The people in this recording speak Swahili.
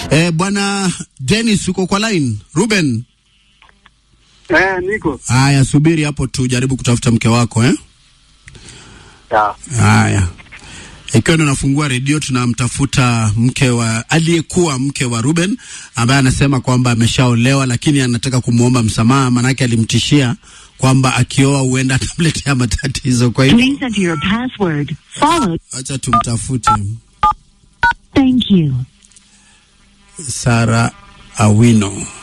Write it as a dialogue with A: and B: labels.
A: Eh, bwana Dennis uko kwa line? Ruben.
B: Eh, niko.
A: Haya, subiri hapo tu, jaribu kutafuta mke wako eh?
B: Ya.
A: Haya, ikiwa ndo nafungua redio, tunamtafuta mke wa aliyekuwa mke wa Ruben ambaye anasema kwamba ameshaolewa, lakini anataka kumwomba msamaha, maanake alimtishia kwamba akioa huenda atamletea matatizo. Kwa hivyo
C: Please enter your password, followed.
A: acha tumtafute
C: Thank you.
A: Sara Awino.